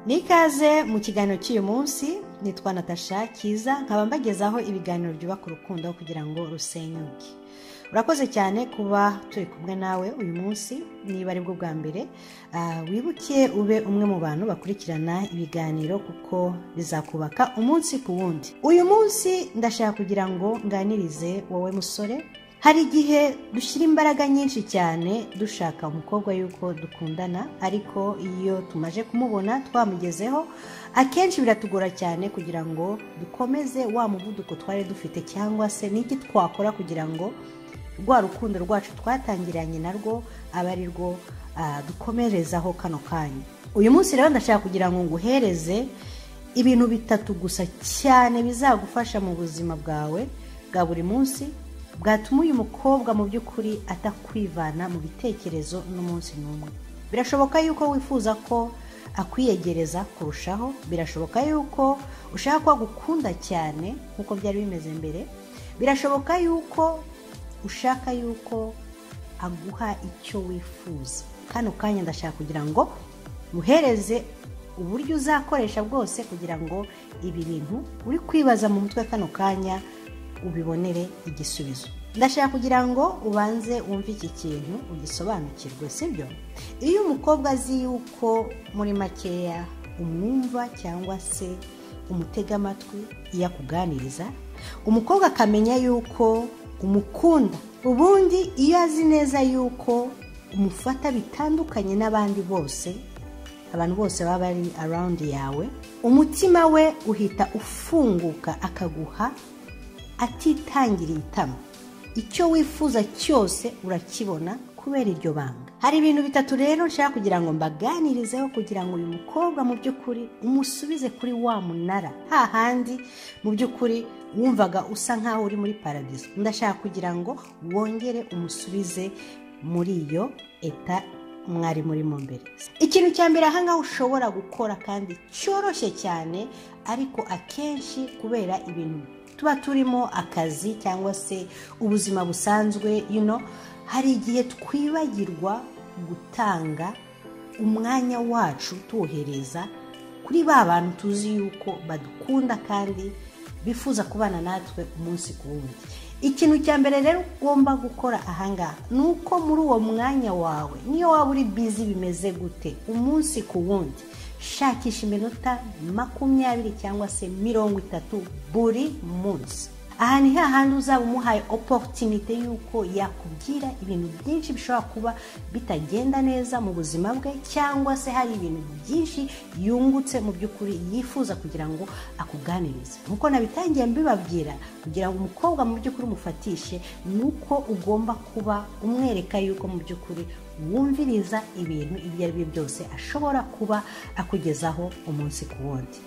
ni ikaze mu kiganiro cy'uyu munsi nitwa natasha kiza nkaba mbagezaho ibiganiro byubaka urukundo kugira ngo rusenyuke urakoze cyane kuba turi kumwe nawe uyu munsi niba ari bwo bwa mbere wibuke ube umwe mu bantu bakurikirana ibiganiro kuko bizakubaka umunsi ku wundi uyu munsi ndashaka kugira ngo nganirize wowe musore hari igihe dushyira imbaraga nyinshi cyane dushaka umukobwa yuko dukundana ariko iyo tumaze kumubona twamugezeho akenshi biratugora cyane kugira ngo dukomeze wa muvuduko twari dufite cyangwa se n'iki twakora kugira ngo rwa rukundo rwacu twatangiranye narwo abe ari rwo ah, dukomerezaho kano kanya uyu munsi rero ndashaka kugira ngo nguhereze ibintu bitatu gusa cyane bizagufasha mu buzima bwawe bwa buri munsi bwatuma uyu mukobwa mu by'ukuri atakwivana mu bitekerezo n'umunsi n'umwe birashoboka yuko wifuza ko akwiyegereza kurushaho birashoboka yuko ushaka ko agukunda cyane nk'uko byari bimeze mbere birashoboka yuko ushaka yuko aguha icyo wifuza kano kanya ndashaka kugira ngo muhereze uburyo uzakoresha bwose kugira ngo ibi bintu uri kwibaza mu mutwe kano kanya ubibonere igisubizo ndashaka kugira ngo ubanze wumve iki kintu ugisobanukirwe sibyo iyo umukobwa azi yuko muri makeya umwumva cyangwa se umutega amatwi iyo akuganiriza umukobwa akamenya yuko umukunda ubundi iyo azi neza yuko umufata bitandukanye n'abandi bose abantu bose baba bari arawundi yawe umutima we uhita ufunguka akaguha atitangiriye itama icyo wifuza cyose urakibona kubera iryo banga hari ibintu bitatu rero nshaka kugira ngo mbaganirizeho kugira ngo uyu mukobwa mu by'ukuri umusubize kuri wa munara hahandi mu by'ukuri wumvaga usa nk'aho uri muri paradizo ndashaka kugira ngo wongere umusubize muri iyo eta mwari murimo mbere ikintu cya mbere ahangaha ushobora gukora kandi cyoroshye cyane ariko akenshi kubera ibintu tuba turimo akazi cyangwa se ubuzima busanzwe you know, hari igihe twibagirwa gutanga umwanya wacu tuwohereza kuri ba bantu tuzi yuko badukunda kandi bifuza kubana natwe umunsi ku wundi ikintu cya mbere rero ugomba gukora ahangaha ni uko muri uwo mwanya wawe niyo waba uri bizi bimeze gute umunsi ku wundi shakisha iminota makumyabiri cyangwa se mirongo itatu buri munsi aha ni hahandi uzaba umuhaye oporutinite y'uko yakubwira ibintu byinshi bishobora kuba bitagenda neza mu buzima bwe cyangwa se hari ibintu byinshi yungutse mu by'ukuri yifuza kugira ngo akuganirize nk'uko nabitangiye mbibabwira kugira ngo umukobwa mu by'ukuri umufatishe ni uko ugomba kuba umwereka yuko mu by'ukuri wumviriza ibintu ibyo ari byo byose ashobora kuba akugezaho umunsi ku wundi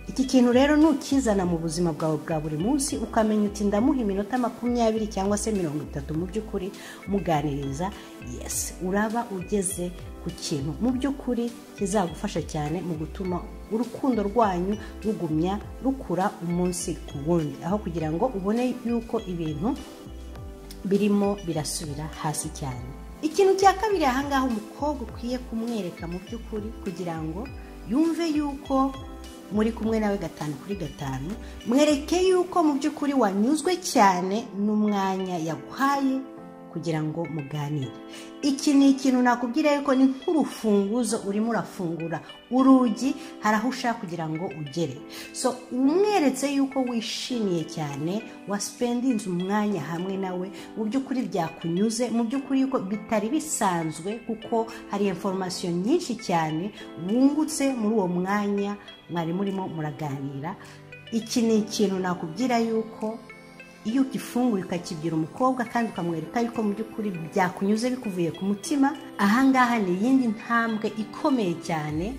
iki kintu rero nukizana mu buzima bwawe bwa buri munsi ukamenya uti ndamuha iminota makumyabiri cyangwa se mirongo itatu mu by'ukuri muganiriza yesi uraba ugeze ku kintu mu by'ukuri kizagufasha cyane mu gutuma urukundo rwanyu rugumya rukura umunsi ku wundi aho kugira ngo ubone yuko ibintu birimo birasubira hasi cyane ikintu cya kabiri ahangaha umukobwa ukwiye kumwereka mu by'ukuri kugira ngo yumve yuko muri kumwe nawe gatanu kuri gatanu mwereke yuko mu by'ukuri wanyuzwe cyane n'umwanya yaguhaye kugira ngo muganire iki ni ikintu nakubwira yuko ni nk'urufunguzo urimo urafungura urugi hari aho ushaka kugira ngo ugere so umweretse yuko wishimiye cyane wasipendinze umwanya hamwe nawe mu by'ukuri byakunyuze mu by'ukuri yuko bitari bisanzwe kuko hari informasiyo nyinshi cyane wungutse muri uwo mwanya mwari murimo muraganira iki ni ikintu nakubwira yuko iyo ugifunguye ukakibwira umukobwa kandi ukamwereka yuko mu by'ukuri byakunyuze bikuvuye ku mutima ahangaha ni iyindi ntambwe ikomeye cyane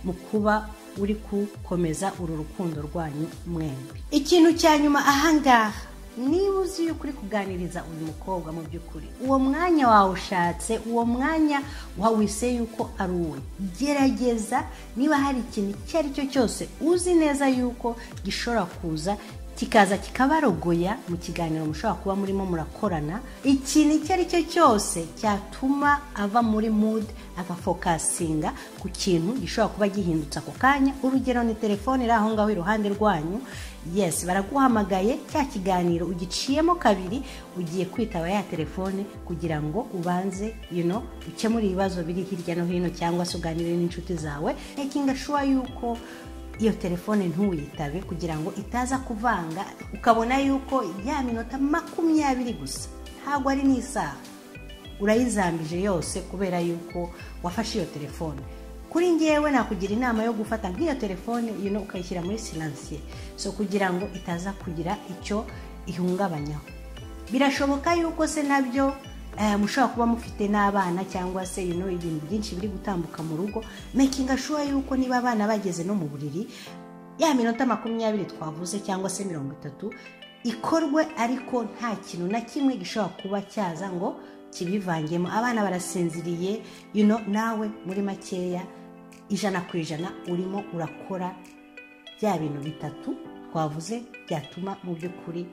mu kuba uri gukomeza uru rukundo rwanyu mwembi ikintu cya nyuma ahangaha niba uzi yuko uri kuganiriza uyu mukobwa mu by'ukuri uwo mwanya wawushatse uwo mwanya wawise yuko ari uwe gerageza niba hari ikintu icyo ari cyo cyose uzi neza yuko gishobora kuza kikaza kikabarogoya mu kiganiro mushobora kuba murimo murakorana ikintu icyo ari cyo cyose cyatuma ava muri mood agafokasinga ku kintu gishobora kuba gihindutse ako kanya urugero ni telefone iri aho ngaho iruhande rwanyu yes baraguhamagaye cya kiganiro ugiciyemo kabiri ugiye kwitaba ya telefone kugira ngo ubanze you know, ukemure ibibazo biri hirya no hino cyangwa se uganire n'inshuti zawe making sure yuko iyo telefone ntuyitabe kugira ngo itaza kuvanga ukabona yuko ya minota makumyabiri gusa ntabwo ari n'isaha urayizambije yose kubera yuko wafashe iyo telefone kuri ngewe nakugira inama yo gufata nk'iyo telefone ino ukayishyira muri siransiye so kugira ngo itaza kugira icyo ihungabanyaho birashoboka yuko se nabyo mushobora kuba mufite n'abana cyangwa se ino ibintu byinshi biri gutambuka mu rugo mekinga shuwa yuko niba abana bageze no mu buriri ya minota makumyabiri twavuze cyangwa se mirongo itatu ikorwe ariko nta kintu na kimwe gishobora kuba cyaza ngo kibivangemo abana barasinziriye ino nawe muri makeya ijana ku ijana urimo urakora bya bintu bitatu twavuze byatuma mu by'ukuri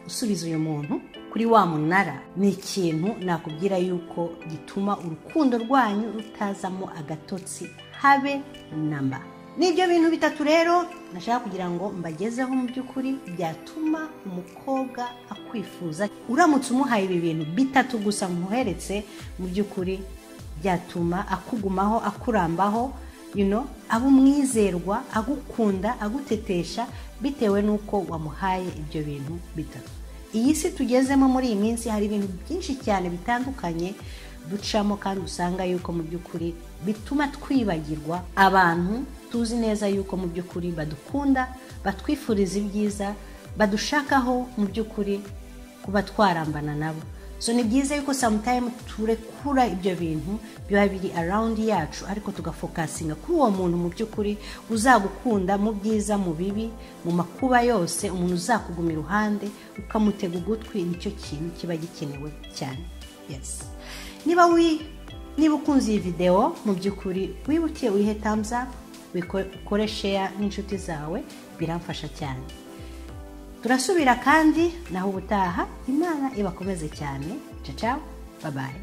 usubiza uyu muntu kuri wa munara ni ikintu nakubwira yuko gituma urukundo rwanyu rutazamo agatotsi habe namba n'ibyo bintu bitatu rero nashaka kugira ngo mbagezeho mu by'ukuri byatuma umukobwa akwifuza uramutse umuhaye ibi bintu bitatu gusa muheretse mu by'ukuri byatuma akugumaho akurambaho yuno aba umwizerwa agukunda agutetesha bitewe n'uko wamuhaye ibyo bintu bitatu iyi si tugezemo muri iyi minsi hari ibintu byinshi cyane bitandukanye ducamo kandi usanga yuko mu by'ukuri bituma twibagirwa abantu tuzi neza yuko mu by'ukuri badukunda batwifuriza ibyiza badushakaho mu by'ukuri kuba twarambana nabo so ni byiza yuko samutayimu turekura ibyo bintu biba biri arawundi yacu ariko tugafokasinga kuri uwo muntu mu by'ukuri uzagukunda mu byiza mu bibi mu makuba yose umuntu uzakuguma iruhande ukamutega ugutwi nicyo kintu kiba gikenewe cyane yesi niba niba ukunze iyi videwo mu by'ukuri wibuke wihe tamuza ukore sheya n'inshuti zawe biramfasha cyane turasubira kandi naho ubutaha imana ibakomeze cyane cacawa babaye